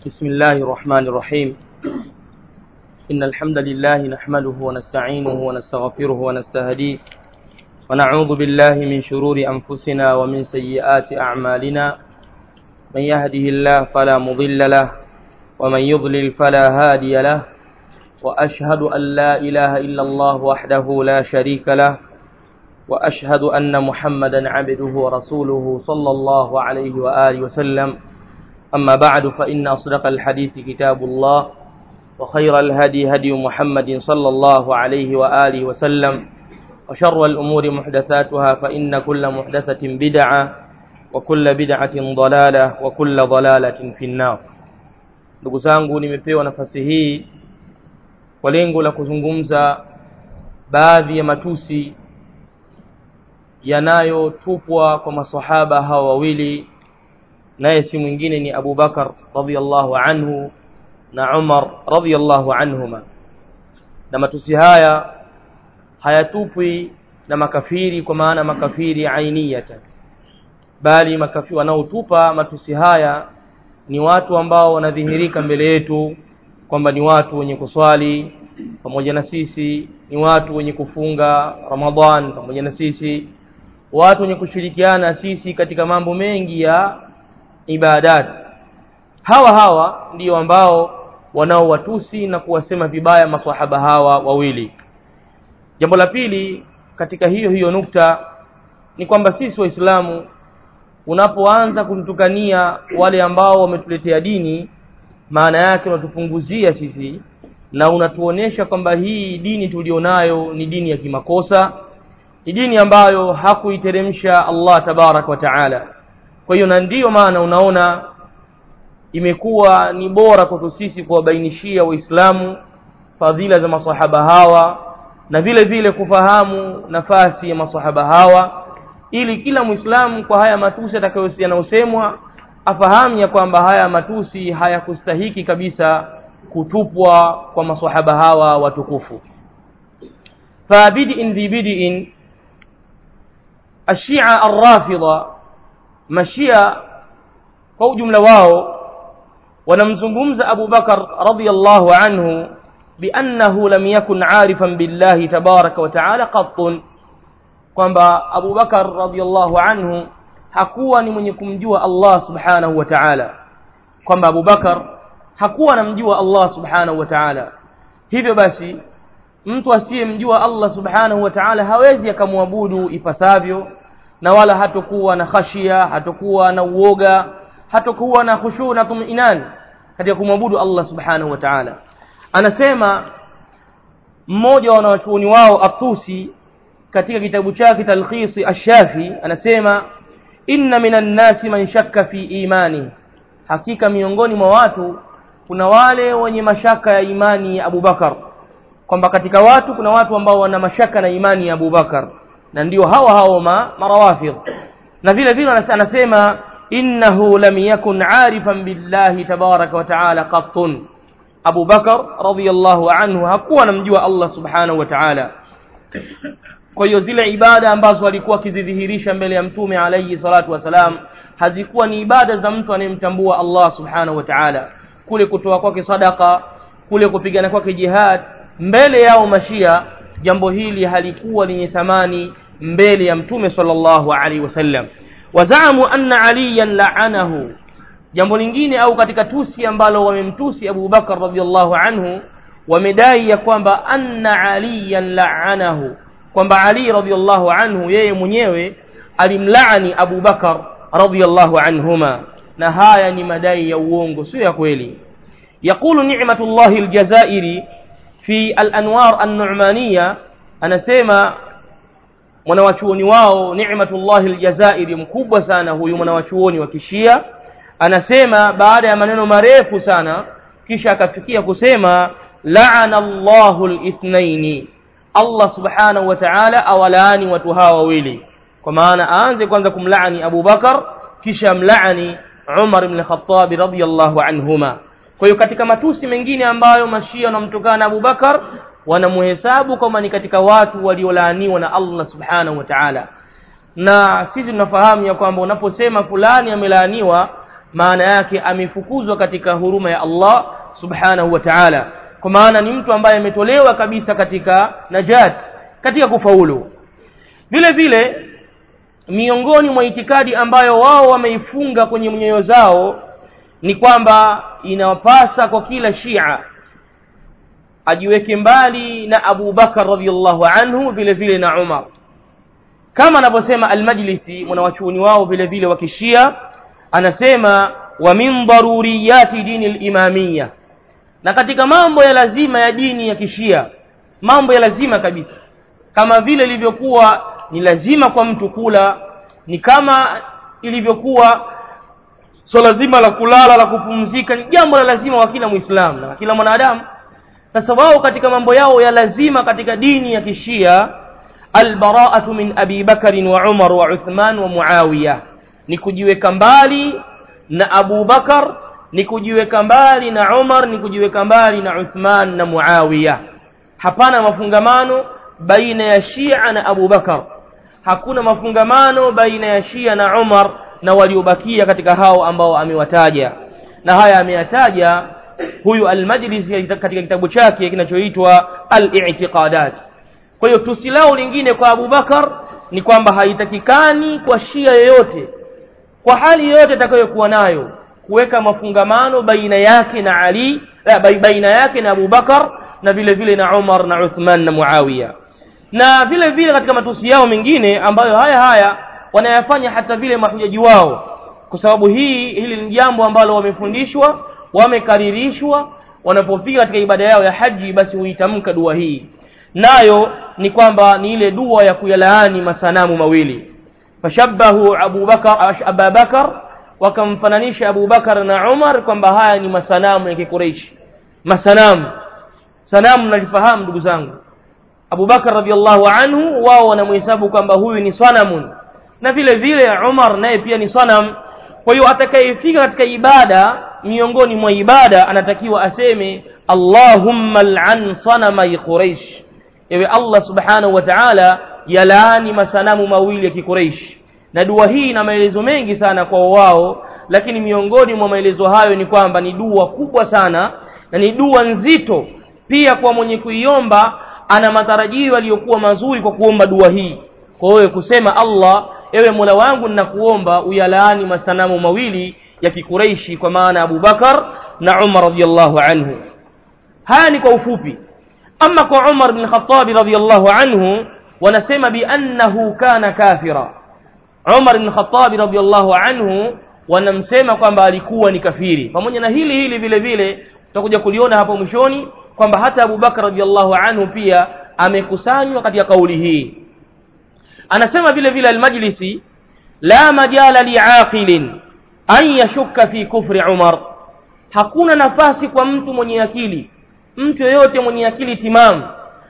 بسم الله الرحمن الرحيم إن الحمد لله نحمده ونستعينه ونستغفره ونستهديه ونعوذ بالله من شرور أنفسنا ومن سيئات أعمالنا من يهده الله فلا مضل له ومن يضلل فلا هادي له وأشهد أن لا إله إلا الله وحده لا شريك له وأشهد أن محمدا عبده ورسوله صلى الله عليه وآله وسلم أما بعد فإن أصدق الحديث كتاب الله وخير الهدي هدي محمد صلى الله عليه وآله وسلم وشر الأمور محدثاتها فإن كل محدثة بدعة وكل بدعة ضلالة وكل ضلالة في النار ndugu zangu nimepewa nafasi hii kwa lengo la kuzungumza baadhi ya matusi yanayotupwa kwa masahaba hawa wawili naye si mwingine ni Abu Bakar radhiallahu anhu na Umar radhiallahu anhuma na matusi haya hayatupwi na makafiri kwa maana makafiri ainiyatan bali makafiri wanaotupa matusi haya ni watu ambao wanadhihirika mbele yetu kwamba ni watu wenye kuswali pamoja na sisi ni watu wenye kufunga Ramadhan pamoja na sisi watu wenye kushirikiana sisi katika mambo mengi ya ibadat hawa hawa ndio ambao wanaowatusi na kuwasema vibaya maswahaba hawa wawili jambo la pili katika hiyo hiyo nukta ni kwamba sisi waislamu unapoanza kututukania wale ambao wametuletea dini maana yake unatupunguzia sisi na unatuonesha kwamba hii dini tulionayo ni dini ya kimakosa ni dini ambayo hakuiteremsha Allah tabarak wa taala kwa hiyo na ndiyo maana unaona imekuwa ni bora kwetu sisi kuwabainishia waislamu fadhila za masahaba hawa na vile vile kufahamu nafasi ya masahaba hawa ili kila mwislamu kwa haya matusi yanayosemwa afahamu ya kwamba haya matusi hayakustahiki kabisa kutupwa kwa masahaba hawa watukufu fabidiin dhi bidiin ashia arrafidha mashia kwa ujumla wao wanamzungumza Abu Bakar radhiyallahu anhu biannahu lam yakun arifan billahi tabaraka wa taala qattun kwamba Abu Bakar radhiyallahu anhu hakuwa ni mwenye kumjua Allah subhanahu wa ta'ala kwamba Abu Bakar hakuwa anamjua Allah subhanahu wa ta'ala hivyo basi mtu asiyemjua Allah subhanahu wa ta'ala hawezi akamwabudu ipasavyo na wala hatokuwa na khashia hatokuwa na uoga hatokuwa na khushu na tuminan katika kumwabudu Allah subhanahu wa ta'ala anasema mmoja wa wanawachuoni wao Atusi katika kitabu chake Talkhisi Ash-Shafi anasema inna minan nasi man shakka fi imani hakika miongoni mwa watu kuna wale wenye mashaka ya imani ya Abu Bakar kwamba katika watu kuna watu ambao wana mashaka na imani ya Abu Bakar na ndio hawa hao ma marawafidh na vile vile anasema innahu lam yakun arifan billahi tabaraka wa taala qattun Abu Bakar radhiyallahu anhu hakuwa anamjua Allah subhanahu wa ta'ala kwa hiyo zile ibada ambazo alikuwa akizidhihirisha mbele ya mtume alayhi salatu wasalam hazikuwa ni ibada za mtu anayemtambua Allah subhanahu wa ta'ala kule kutoa kwake sadaka kule kupigana kwake jihad mbele yao mashia jambo hili halikuwa lenye thamani mbele ya mtume sallallahu alaihi wasallam wazamu anna aliyan la'anahu jambo lingine au katika tusi ambalo wamemtusi Abu Bakar radhiallahu anhu wamedai ya kwamba anna aliyan la'anahu kwamba Ali radhiallahu anhu yeye mwenyewe alimlaani Abu Bakar radhiallahu anhuma na haya ni madai ya uongo sio ya kweli يقول نعمة الله الجزائري في الأنوار النعمانية anasema mwanawachuoni wao Ni'matullahi Aljazairi mkubwa sana huyu mwanawachuoni wa Kishia anasema baada ya maneno marefu sana kisha akafikia kusema la'ana Allahu al-ithnaini Allah subhanahu wa ta'ala awalaani watu hawa wawili kwa maana aanze kwanza kumlaani Abu Bakar kisha mlaani Umar ibn Khattab radhiyallahu anhuma kwa hiyo katika matusi mengine ambayo mashia wanamtokana Abu Bakar wanamuhesabu kama ni katika watu waliolaaniwa na Allah subhanahu wa ta'ala na sisi tunafahamu ya kwamba unaposema fulani amelaaniwa maana yake amefukuzwa katika huruma ya Allah subhanahu wa ta'ala kwa maana ni mtu ambaye ametolewa kabisa katika najat katika kufaulu vile vile miongoni mwa itikadi ambayo wao wameifunga kwenye nyoyo zao ni kwamba inawapasa kwa kila shia ajiweke mbali na Abu Bakar radhiallahu anhu vile vile na Umar kama anavyosema Al-Majlisi mwanawachuoni wao vile vile wa Kishia anasema wa min daruriyati dini al-imamiyya na katika mambo ya lazima ya dini ya Kishia mambo ya lazima kabisa kama vile ilivyokuwa ni lazima kwa mtu kula ni kama ilivyokuwa swala so zima la kulala la kupumzika ni jambo la lazima kwa kila muislamu na kila mwanadamu sasa wao katika mambo yao ya lazima katika dini ya kishia albara'atu min abi bakari wa umar wa uthman wa muawiya ni kujiweka mbali na abu bakar ni kujiweka mbali na umar ni kujiweka mbali na uthman na muawiya hapana mafungamano baina ya shia na abu bakar hakuna mafungamano baina ya shia na umar na waliobakia katika hao ambao amewataja na haya ameyataja huyu al-Majlisi katika kitabu chake kinachoitwa al-i'tiqadat kwa hiyo tusi lao lingine kwa Abu Bakar ni kwamba haitakikani kwa shia yoyote kwa hali yoyote atakayokuwa nayo kuweka mafungamano baina yake na Ali la, baina yake na Abu Bakar na vile vile na Umar na Uthman na Muawiya na vile vile katika matusi yao mengine ambayo haya haya wanayafanya hata vile mahujaji wao kwa sababu hii hili ni jambo ambalo wamefundishwa wamekaririshwa wanapofika katika ibada yao ya haji basi huitamka dua hii nayo ni kwamba ni ile dua ya kuyalaani masanamu mawili fashabahu Abu Bakar Abu Bakar wakamfananisha Abu Bakar na Umar kwamba haya ni masanamu ya Kikureishi masanamu sanamu nalifahamu ndugu zangu Abu Bakar radhiallahu anhu wao wanamhesabu kwamba huyu ni sanamun na vile vile Umar naye pia ni sanam kwa hiyo atakayefika katika ibada miongoni mwa ibada anatakiwa aseme Allahumma al'an sanamai Quraish ewe Allah subhanahu wa ta'ala yalaani masanamu mawili ya Kiquraish na dua hii ina maelezo mengi sana kwa wao lakini miongoni mwa maelezo hayo ni kwamba ni dua kubwa sana na ni dua nzito pia kwa mwenye kuiomba ana matarajio yaliyokuwa mazuri kwa kuomba dua hii kwa wewe kusema Allah ewe Mola wangu ninakuomba uyalaani masanamu mawili ya kikureishi kwa maana Abu Bakar na Umar radhiallahu anhu haya ni kwa ufupi ama kwa Umar bin Khattab radhiallahu anhu wanasema biannahu kana kafira Umar bin Khattab radhiallahu anhu wanamsema kwamba alikuwa ni kafiri pamoja na hili hili vile vile tutakuja kuliona hapo mwishoni kwamba hata Abu Bakar radhiallahu anhu pia amekusanywa katika kauli hii anasema vile vile al-Majlisi la majala li'aqilin an yashukka fi kufri Umar hakuna nafasi kwa mtu mwenye akili mtu yeyote mwenye akili timamu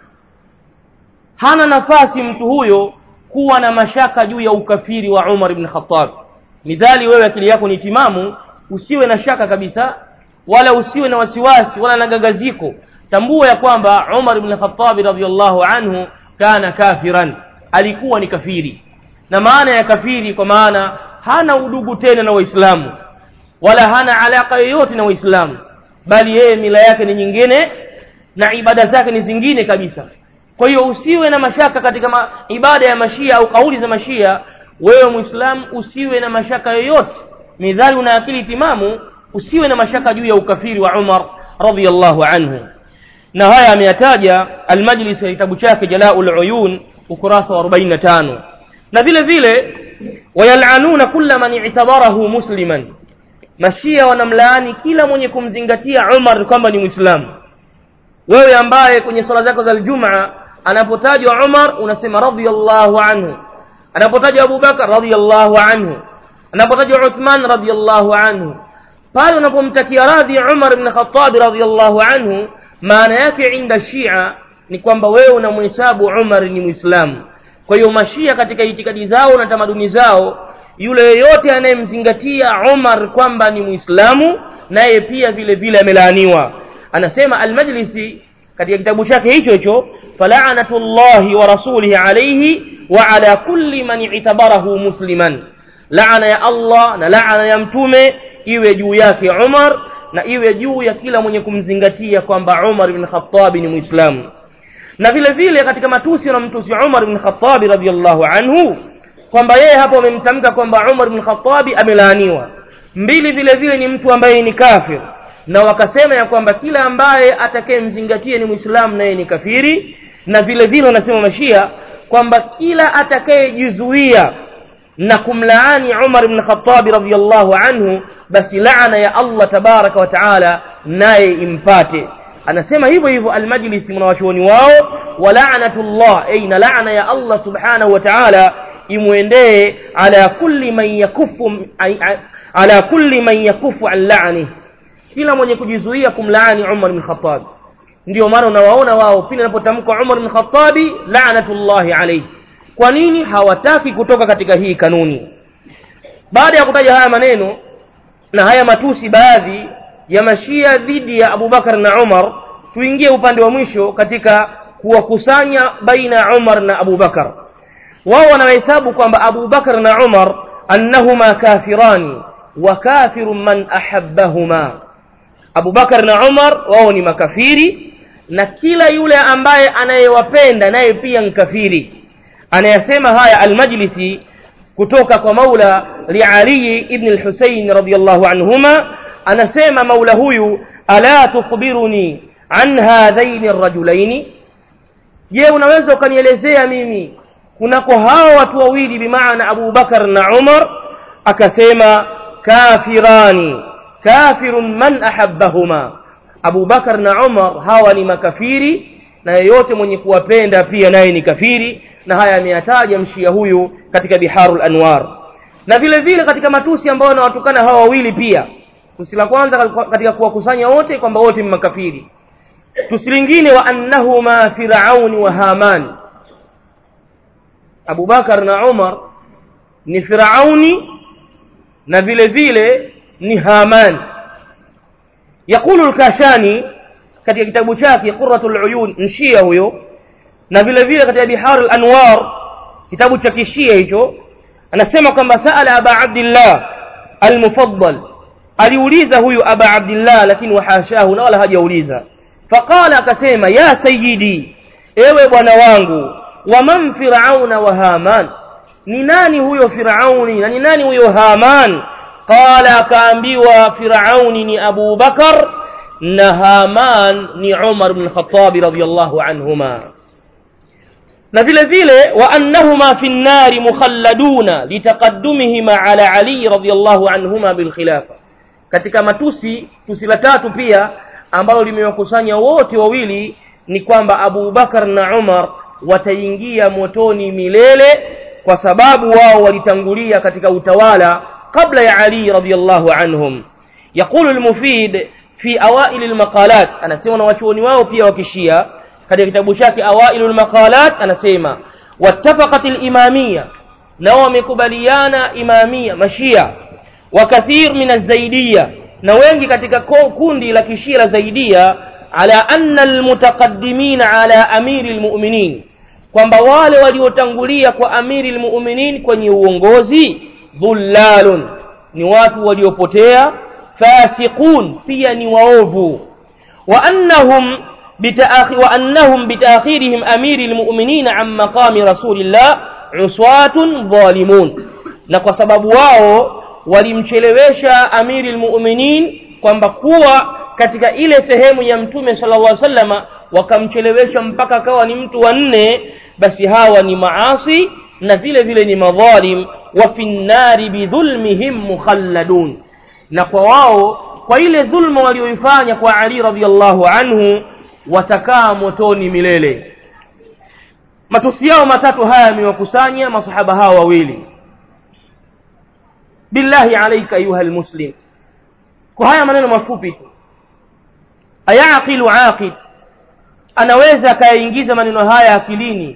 hana nafasi mtu huyo kuwa na mashaka juu ya ukafiri wa Umar ibn Khattab midhali wewe akili yako ni timamu usiwe na shaka kabisa wala usiwe na wasiwasi wala na gagaziko tambua ya kwamba Umar ibn Khattab radhiyallahu anhu kana kafiran alikuwa ni kafiri na maana ya kafiri kwa maana hana udugu tena na waislamu wala hana alaka yoyote na waislamu bali yeye mila yake ni nyingine na ibada zake ni zingine kabisa kwa hiyo usiwe na mashaka katika ma, ibada ya mashia au kauli za mashia wewe muislamu usiwe na mashaka yoyote midhali una akili timamu usiwe na mashaka juu ya ukafiri wa Umar radhiyallahu anhu na haya ameyataja al-Majlis ya kitabu chake Jalaul Uyun ukurasa wa 45 na vile vile wayalanuna kulla man i'tabarahu musliman mashia wanamlaani kila mwenye kumzingatia Umar kwamba ni muislamu wewe ambaye kwenye swala zako za Ijumaa anapotajwa Umar unasema radhiyallahu anhu anapotajwa Abu Bakar radhiyallahu anhu anapotajwa Uthman radhiyallahu anhu pale unapomtakia radhi Umar ibn Khattab radhiyallahu anhu maana yake inda Shia ni kwamba wewe unamhesabu Umar ni Muislamu. Kwa hiyo mashia katika itikadi zao na tamaduni zao, yule yeyote anayemzingatia Umar kwamba ni Muislamu, naye pia vile vile amelaaniwa. Anasema Al-Majlisi katika kitabu chake hicho hicho, fala'natullahi wa rasulihi alayhi wa ala kulli man i'tabarahu musliman, laana ya Allah na laana ya mtume iwe juu yake Umar na iwe juu ya kila mwenye kumzingatia kwamba Umar ibn Khattab ni Muislamu na vile vile katika matusi na mtusi Umar ibn Khattab radhiyallahu anhu kwamba yeye hapo amemtamka kwamba Umar ibn Khattab amelaaniwa mbili vile vile ni mtu ambaye ni kafir na wakasema ya kwamba kila ambaye atakayemzingatia ni Muislamu naye ni kafiri na vile vile wanasema mashia kwamba kila atakayejizuia na kumlaani Umar ibn Khattab radhiyallahu anhu basi laana ya Allah tabaraka wa taala naye impate anasema hivyo hivyo almajlis mwanawachuoni wao wa la'natullah ay na laana ya Allah subhanahu wa ta'ala imwendee ala kulli man yakufu ala kulli man yakufu an la'ni kila mwenye kujizuia kumlaani Umar bin Khattab ndio maana unawaona wao pindi anapotamka Umar bin Khattab la'natullahi alayhi kwa nini hawataki kutoka katika hii kanuni baada ya kutaja haya maneno na haya matusi baadhi ya mashia dhidi ya Abu Bakar na Umar tuingie upande wa mwisho katika kuwakusanya baina ya Umar na Abu Bakar wao wanahesabu kwamba Abu Bakar na Umar annahuma kafirani wa kafiru man ahabbahuma Abu Bakar na Umar wao ni makafiri na kila yule ambaye anayewapenda naye pia ni kafiri anayasema haya almajlisi kutoka kwa maula liali ibn al-Husayn radiyallahu anhuma anasema maula huyu ala tukhbiruni an hadhaini ar-rajulaini je unaweza ukanielezea mimi kunako hao watu wawili bimaana Abu Bakar na Umar akasema kafirani kafirun man ahabbahuma Abu Bakar na Umar hawa ni makafiri na yeyote mwenye kuwapenda pia naye ni kafiri na haya ameyataja mshia huyu katika Biharul Anwar na vile vile katika matusi ambayo wanawatukana hawa wawili pia tusi la kwanza katika kuwakusanya wote kwamba wote ni makafiri tusi lingine wa annahuma firauni wa haman Abu Bakar na Umar ni firauni na vile vile ni haman yakulu al-kashani katika kitabu chake qurratul uyun mshia huyo na vile vile katika bihar al-anwar kitabu cha kishia hicho anasema kwamba saala aba abdillah al-mufaddal aliuliza huyu aba abdillah lakini wahashahu na wala hajauliza faqala akasema ya sayyidi ewe bwana wangu wa man firauna wa haman ni nani huyo firauni na ni nani huyo haman qala akaambiwa firauni ni abu bakar na haman ni umar ibn khattab radiyallahu anhuma na vile vile wa annahuma fi nnari mukhalladuna litaqaddumihima ala ali radiyallahu anhuma bil khilafa katika matusi tusi la tatu pia ambalo limewakusanya wote wawili ni kwamba Abu Bakar na Umar wataingia motoni milele kwa sababu wao walitangulia katika utawala kabla ya Ali radhiyallahu anhum يقول المفيد في أوائل المقالات anasema na wachuoni wao pia wakishia katika kitabu chake أوائل المقالات anasema واتفقت الإمامية na wamekubaliana imamia mashia وكثير من الزيدية na wengi katika kundi la kishia la zaidia ala anna almutaqaddimina ala amiri almu'minin kwamba wale waliotangulia kwa amiri almu'minin kwenye uongozi dhullalun ni watu waliopotea fasiqun pia ni waovu wa annahum bitaakhir wa annahum bitaakhirihim amiri almu'minin an maqami rasulillah uswatun zalimun na kwa sababu wao walimchelewesha amiri almu'minin kwamba kuwa katika ile sehemu ya mtume sallallahu alaihi wasallama wakamchelewesha mpaka akawa ni mtu wa nne basi hawa ni maasi na vile vile ni madhalim wa finnari bidhulmihim mukhalladun na kwa wao kwa ile dhulma walioifanya kwa Ali radhiallahu anhu watakaa motoni milele matusi yao matatu haya yamewakusanya masahaba hawa wawili billahi alayka ayuha almuslim kwa haya maneno mafupi tu ayaqilu aqid anaweza akayaingiza maneno haya akilini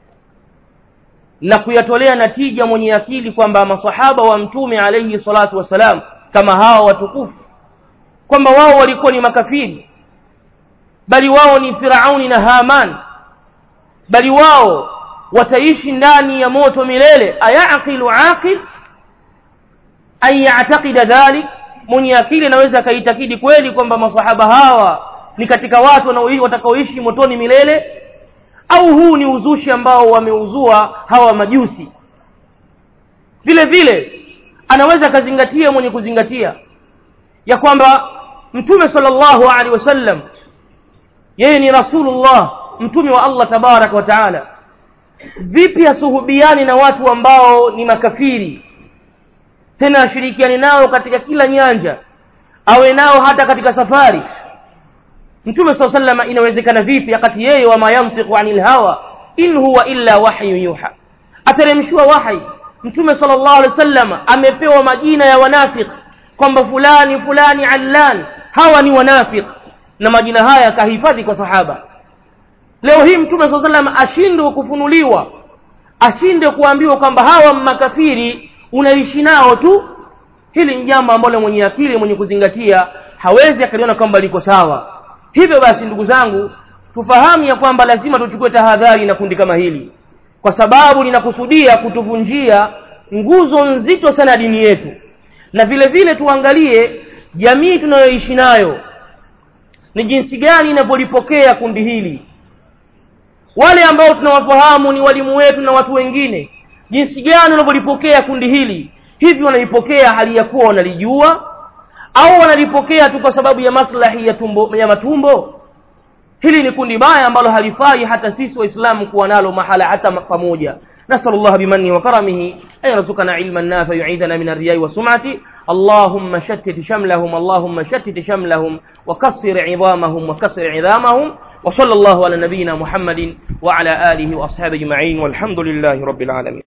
na kuyatolea natija mwenye akili kwamba masahaba wa mtume alayhi salatu wasalam kama hawa watukufu kwamba wao walikuwa ni makafiri bali wao ni firauni na haman bali wao wataishi ndani ya moto milele ayaqilu aqil an ya'taqida dhalik mwenye akili anaweza akaitakidi kweli kwamba masahaba hawa ni katika watu watakaoishi motoni milele au huu ni uzushi ambao wameuzua hawa majusi vile vile anaweza akazingatia mwenye kuzingatia ya kwamba mtume sallallahu alaihi wasallam yeye ni rasulullah mtume wa Allah tabaraka wa taala vipi asuhubiani na watu ambao ni makafiri tena ashirikiani nao katika kila nyanja awe nao hata katika safari mtume saa salama inawezekana vipi wakati yeye wama yantiqu anil hawa in huwa illa wahyu yuha ateremshiwa wahi mtume sallallahu alaihi wasallam amepewa majina ya wanafiq kwamba fulani fulani allan hawa ni wanafiq na majina haya akahifadhi kwa sahaba leo hii mtume saa sallam ashindwe kufunuliwa ashinde kuambiwa kwamba hawa makafiri unaishi nao tu hili ni jambo ambalo mwenye akili mwenye kuzingatia hawezi akaliona kwamba liko sawa hivyo basi ndugu zangu tufahamu ya kwamba lazima tuchukue tahadhari na kundi kama hili kwa sababu linakusudia kutuvunjia nguzo nzito sana ya dini yetu na vile vile tuangalie jamii tunayoishi nayo ni jinsi gani inavyolipokea kundi hili wale ambao tunawafahamu ni walimu wetu na watu wengine jinsi gani wanavyolipokea kundi hili hivi wanalipokea hali ya kuwa wanalijua au wanalipokea tu kwa sababu ya maslahi ya, tumbo, ya matumbo hili ni kundi baya ambalo halifai hata sisi waislamu kuwa nalo mahala hata pamoja نسأل الله بمنه وكرمه أن يرزقنا علما نافع يعيذنا من الرياء والسمعة اللهم شتت شملهم اللهم شتت شملهم وكسر عظامهم وكسر عظامهم وصلى الله على نبينا محمد وعلى آله وأصحابه أجمعين والحمد لله رب العالمين